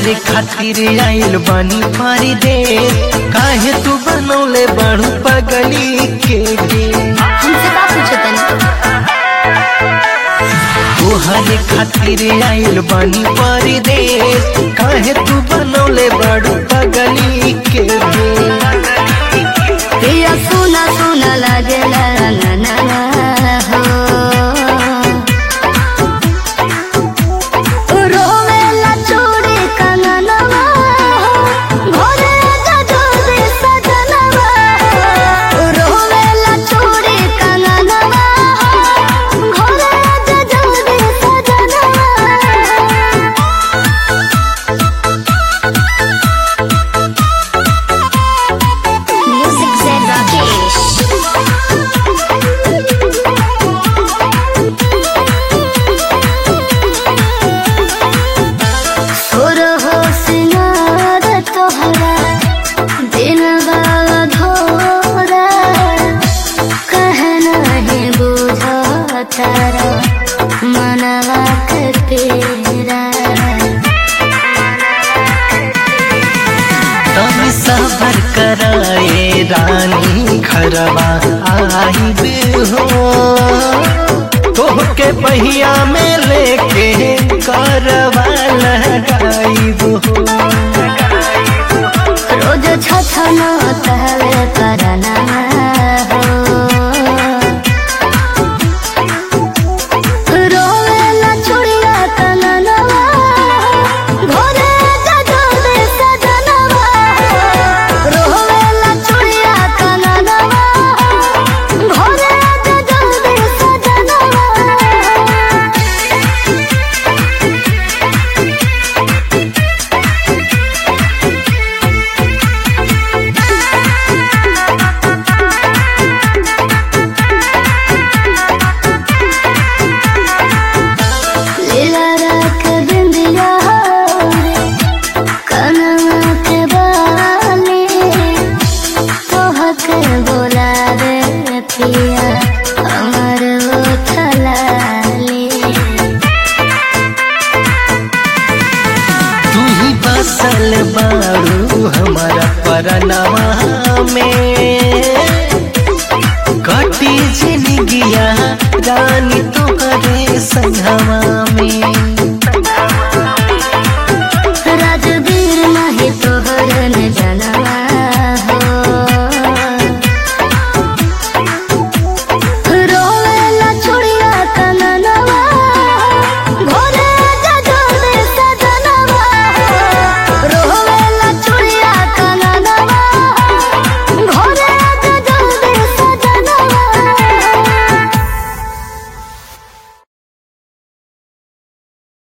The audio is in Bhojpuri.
तोहरे खातिर आइल बानी पारी दे काहे तू बनौले बाड़ू पगली के गे हमसे का पूछे तनी तोहरे खातिर आइल बानी पारी दे काहे तू बनौले बाड़ू पगली के गे पिया सुना सुना लागेला ना ना ना हो रोवेला चूड़ी कंगनवा भोरे गजोरी सजनवा रोवेला चूड़ी कंगनवा भोरे गजोरी सजनवा Music Zen Rakesh. सुर हो सिंगार तोहरा दिन बाबा धोरा कह नहीं बुझा तारा मनवा के तेरा तनी सबर कराए रानी घरवा आइब हो तोहके पहिया में लेके करवा लगाइब हो रोज छछना तहवे करना हो रोवेला चुड़िया कननवा भोरे गजोरे सजनवा रोवेला चुड़िया कननवा भोरे गजोरे सजनवा लीला रख बिंदिया रे कनवा के बाली तोहक बोला रे पिया हमर ओठलाली तू ही बसल बाड़ू हमारा परनवा में कटी जिंदगिया रानी तोहरे संगवा में